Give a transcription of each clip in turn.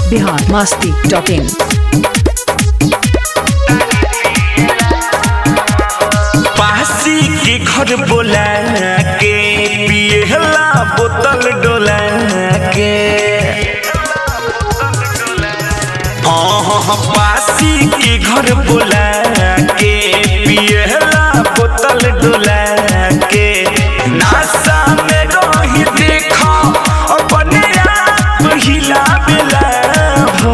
Bihar Masti dot इन पासी के घर बोला के पियला बोतल डोला के हाँ हाँ हाँ, पासी के घर बोला के पियला बोतल डोला के नासा में रही देखो अपने आप हिला बेला हो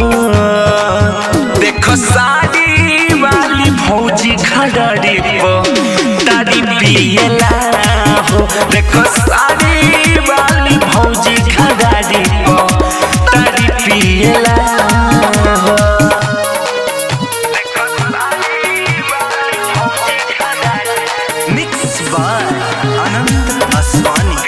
देखो साड़ी वाली भौजी खड़ारी पो तारी पियला हो देखो साड़ी वाली भौजी खड़ारी पो तारी पियला हो मिक्स बाय अनंत असवानी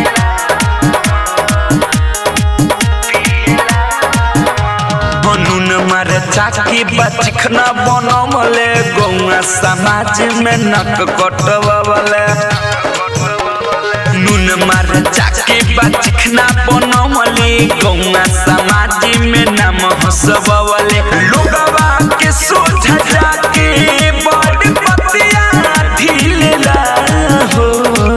बनून मार चाकी बचखना बनमले गौआ समाज में नक कटवले नून मार चाकी बचखना बनमले गौआ समाज में नाम हसबवले लोगवा के सोझा जाके बड़ पतिया ढीलेला हो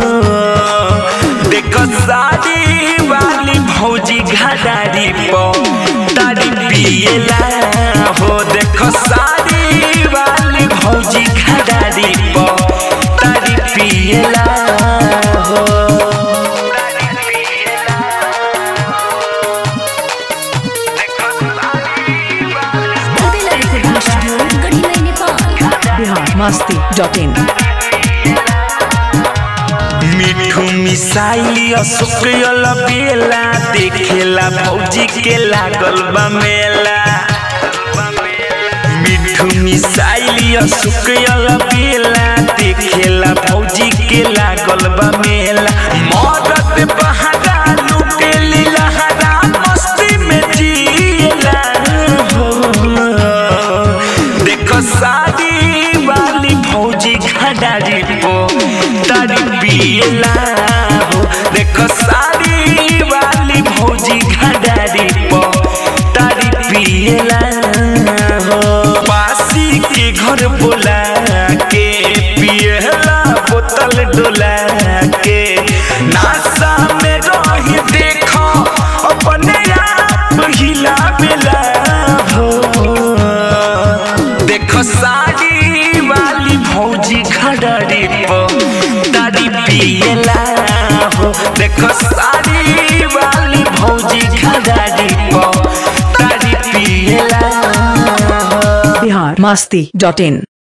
देखो साड़ी वाली भौजी घाडारी पो तारी पियला हो देखो साड़ी वाली भौजी घाडारी पो तारी पियला हो Adela Recording Studio, Gadhimai, Nepal. Bihar Masti dot in मिठू मिसाइली अशोकल बेला देखेला भौजी के लागल बा मेला मिठू मिसाइली अशोकल बेला देखेला भौजी के लागल बा मेला मदद बहारा लुटे लीलहरा मस्ती में जिएला हो देखो शादी वाली भौजी खडारी पो तारी पियला हो देखो शादी वाली भौजी खडारी पो तारी पियला हो पासी के घर बोला के पियला बोतल डोला के नासा में रही देखो अपने आप हिला बेला हो देखो साड़ी वाली भौजी खड़ारी पो तारी पियला हो देखो साड़ी वाली भौजी खड़ारी पो तारी पियला हो बिहार मस्ती डॉट इन